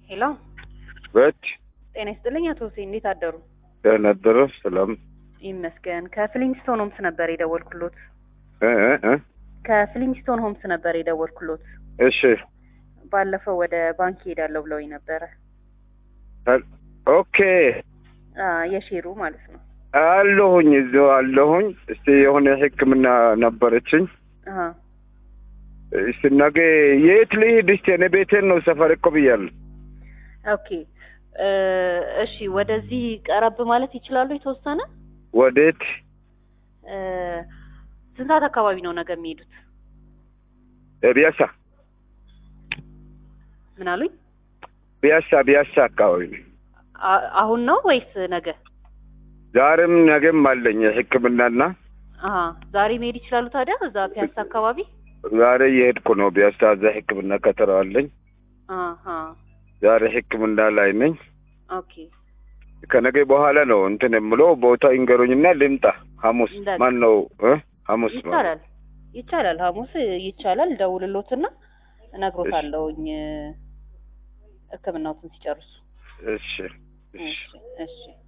ሄሎ በት ጤና ይስጥልኝ አቶ ሁሴን እንዴት አደሩ? ነበረ ሰላም ይመስገን። ከፍሊንግስቶን ሆምስ ነበር የደወልኩሎት። እ እ እ ከፍሊንግስቶን ሆምስ ነበር የደወልኩሎት። እሺ ባለፈው ወደ ባንክ ሄዳለሁ ብለውኝ ነበረ። አል- ኦኬ አ የሼሩ ማለት ነው። አለሁኝ እዚሁ አለሁኝ። እስቲ የሆነ ሕክምና ነበረችኝ። አሀ እስቲ ነገ የት ልሂድ? እስቲ እኔ ቤቴን ነው ሰፈር እኮ ብያለሁ። ኦኬ እ እሺ ወደዚህ ቀረብ ማለት ይችላሉ የተወሰነ ወዴት? እ ስንት ሰዓት አካባቢ ነው ነገ የሚሄዱት? ቢያሳ ምን አሉኝ? ቢያሳ ቢያሳ አካባቢ ነው። አ- አሁን ነው ወይስ ነገ? ዛሬም ነገም አለኝ ሕክምናና አሀ ዛሬ መሄድ ይችላሉ ታዲያ እዛ ፒያሳ አካባቢ? ዛሬ እየሄድኩ ነው ቢያሳ። እዛ ሕክምና ከተረዋለኝ አሀ ዛሬ ሕክምና ላይ ነኝ። ኦኬ ከነገ በኋላ ነው እንትን የምለው ቦታ ይንገሩኝና ልምጣ። ሐሙስ እንዳለ። ማን ነው እ ሐሙስ ነው። ይቻላል ይቻላል። ሐሙስ ይቻላል። ደውልሎትና እነግሮታለሁኝ ሕክምናዎትን ሲጨርሱ። እሺ እሺ እሺ እሺ